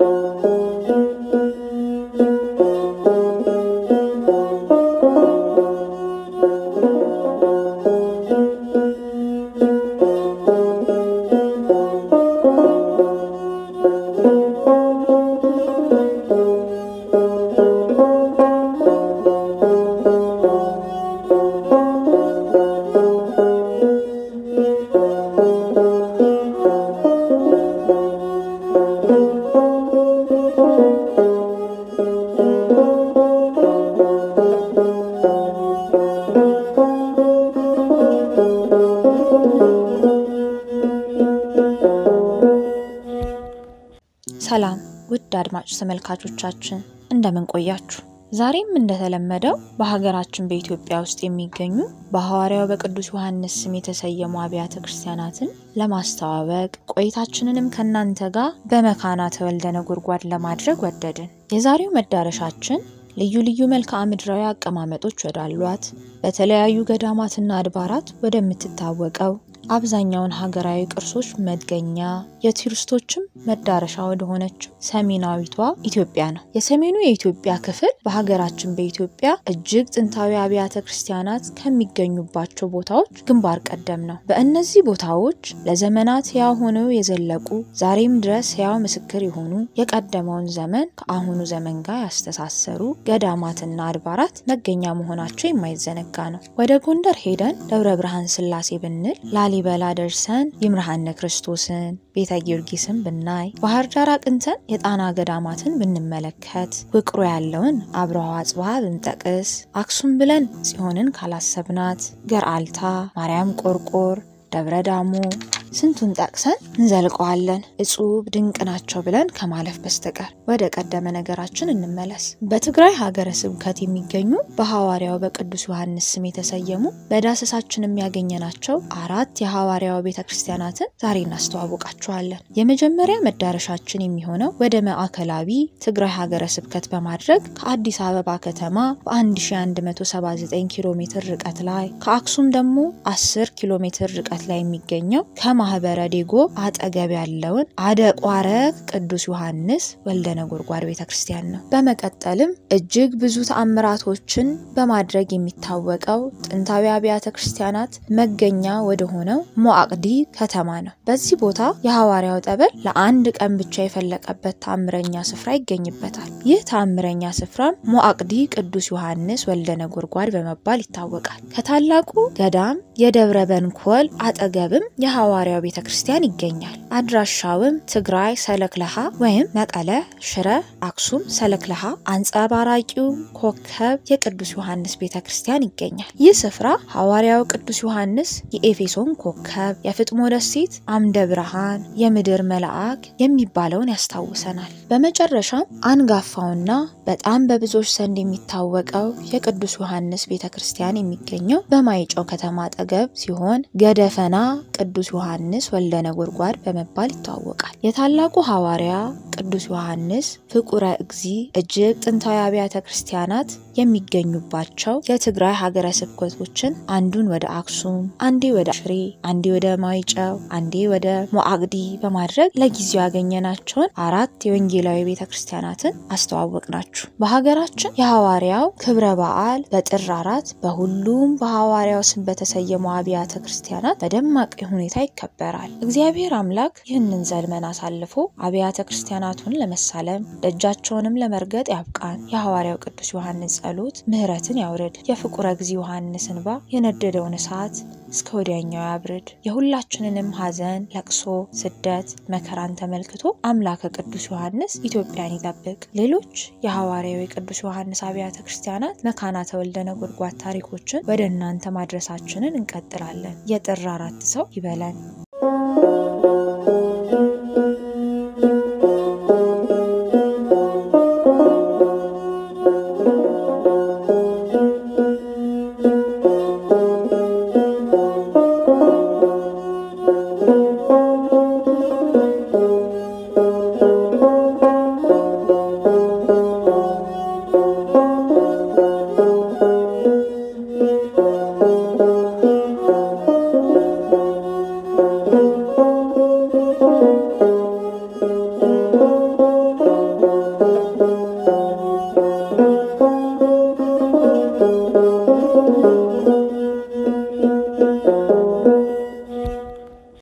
ሰላም ውድ አድማጭ ተመልካቾቻችን እንደምን ቆያችሁ? ዛሬም እንደተለመደው በሀገራችን በኢትዮጵያ ውስጥ የሚገኙ በሐዋርያው በቅዱስ ዮሐንስ ስም የተሰየሙ አብያተ ክርስቲያናትን ለማስተዋወቅ ቆይታችንንም ከእናንተ ጋር በመካና ተወልደ ነጎድጓድ ለማድረግ ወደድን። የዛሬው መዳረሻችን ልዩ ልዩ መልክዓ ምድራዊ አቀማመጦች ወዳሏት በተለያዩ ገዳማትና አድባራት ወደምትታወቀው አብዛኛውን ሀገራዊ ቅርሶች መገኛ የቱሪስቶችም መዳረሻ ወደሆነችው ሰሜናዊቷ ኢትዮጵያ ነው። የሰሜኑ የኢትዮጵያ ክፍል በሀገራችን በኢትዮጵያ እጅግ ጥንታዊ አብያተ ክርስቲያናት ከሚገኙባቸው ቦታዎች ግንባር ቀደም ነው። በእነዚህ ቦታዎች ለዘመናት ሕያው ሆነው የዘለቁ ዛሬም ድረስ ሕያው ምስክር የሆኑ የቀደመውን ዘመን ከአሁኑ ዘመን ጋር ያስተሳሰሩ ገዳማትና አድባራት መገኛ መሆናቸው የማይዘነጋ ነው። ወደ ጎንደር ሄደን ደብረ ብርሃን ስላሴ ብንል ላሊበላ ደርሰን ይምርሃነ ክርስቶስን ቤተ ጊዮርጊስን ብናይ ባህር ዳር አቅንተን የጣና ገዳማትን ብንመለከት ውቅሮ ያለውን አብረሃ አጽብሃ ብንጠቅስ አክሱም ብለን ጽዮንን ካላሰብናት ገርአልታ፣ ማርያም ቆርቆር፣ ደብረ ዳሞ ስንቱን ጠቅሰን እንዘልቀዋለን። እጹብ ድንቅ ናቸው ብለን ከማለፍ በስተቀር ወደ ቀደመ ነገራችን እንመለስ። በትግራይ ሀገረ ስብከት የሚገኙ በሐዋርያው በቅዱስ ዮሐንስ ስም የተሰየሙ በዳሰሳችን የሚያገኘናቸው አራት የሐዋርያው ቤተ ክርስቲያናትን ዛሬ እናስተዋውቃችኋለን። የመጀመሪያ መዳረሻችን የሚሆነው ወደ ማዕከላዊ ትግራይ ሀገረ ስብከት በማድረግ ከአዲስ አበባ ከተማ በ1179 ኪሎ ሜትር ርቀት ላይ ከአክሱም ደግሞ 10 ኪሎ ሜትር ርቀት ላይ የሚገኘው ከማህበረ ዴጎ አጠገብ ያለውን አደቋረ ቅዱስ ዮሐንስ ወልደ ነጎድጓድ ቤተ ክርስቲያን ነው። በመቀጠልም እጅግ ብዙ ተአምራቶችን በማድረግ የሚታወቀው ጥንታዊ አብያተ ክርስቲያናት መገኛ ወደሆነው ሞአቅዲ ከተማ ነው። በዚህ ቦታ የሐዋርያው ጠበል ለአንድ ቀን ብቻ የፈለቀበት ተአምረኛ ስፍራ ይገኝበታል። ይህ ተአምረኛ ስፍራም ሞአቅዲ ቅዱስ ዮሐንስ ወልደ ነጎድጓድ በመባል ይታወቃል። ከታላቁ ገዳም የደብረ በንኮል አጠገብም የሐዋርያው ቤተ ክርስቲያን ይገኛል። አድራሻውም ትግራይ ሰለክለሃ ወይም መቀለ፣ ሽረ፣ አክሱም ሰለክለሃ አንጸባራቂው ኮከብ የቅዱስ ዮሐንስ ቤተ ክርስቲያን ይገኛል። ይህ ስፍራ ሐዋርያው ቅዱስ ዮሐንስ የኤፌሶን ኮከብ፣ የፍጥሞ ደሴት አምደ ብርሃን፣ የምድር መልአክ የሚባለውን ያስታውሰናል። በመጨረሻም አንጋፋውና በጣም በብዙዎች ዘንድ የሚታወቀው የቅዱስ ዮሐንስ ቤተ ክርስቲያን የሚገኘው በማይጨው ከተማ አጠገብ ሲሆን ገደፈና ቅዱስ ዮሐንስ ወልደ ነጎድጓድ በመባል ይታወቃል። የታላቁ ሐዋርያ ቅዱስ ዮሐንስ ፍቁረ እግዚ እጅግ ጥንታዊ አብያተ ክርስቲያናት የሚገኙባቸው የትግራይ ሀገረ ስብከቶችን አንዱን ወደ አክሱም፣ አንዴ ወደ ሽሬ፣ አንዴ ወደ ማይጨው፣ አንዴ ወደ ሞአቅዲ በማድረግ ለጊዜው ያገኘናቸውን አራት የወንጌላዊ ቤተ ክርስቲያናትን አስተዋወቅ ናችሁ። በሀገራችን የሐዋርያው ክብረ በዓል በጥር አራት በሁሉም በሐዋርያው ስም በተሰየሙ አብያተ ክርስቲያናት በደማቅ ሁኔታ ይከበራል። እግዚአብሔር አምላክ ይህንን ዘልመን አሳልፎ አብያተ ክርስቲያናቱን ለመሳለም ደጃቸውንም ለመርገጥ ያብቃን። የሐዋርያው ቅዱስ ዮሐንስ ጸሎት ምሕረትን ያውርድ። የፍቁረ እግዚ ዮሐንስ እንባ የነደደውን እሳት እስከ ወዲያኛው ያብርድ። የሁላችንንም ሐዘን፣ ለቅሶ፣ ስደት፣ መከራን ተመልክቶ አምላከ ቅዱስ ዮሐንስ ኢትዮጵያን ይጠብቅ። ሌሎች የሐዋርያው የቅዱስ ዮሐንስ አብያተ ክርስቲያናት መካና ተወልደ ነጎድጓድ ታሪኮችን ወደ እናንተ ማድረሳችንን እንቀጥላለን። የጥር አራት ሰው ይበለን። ነው።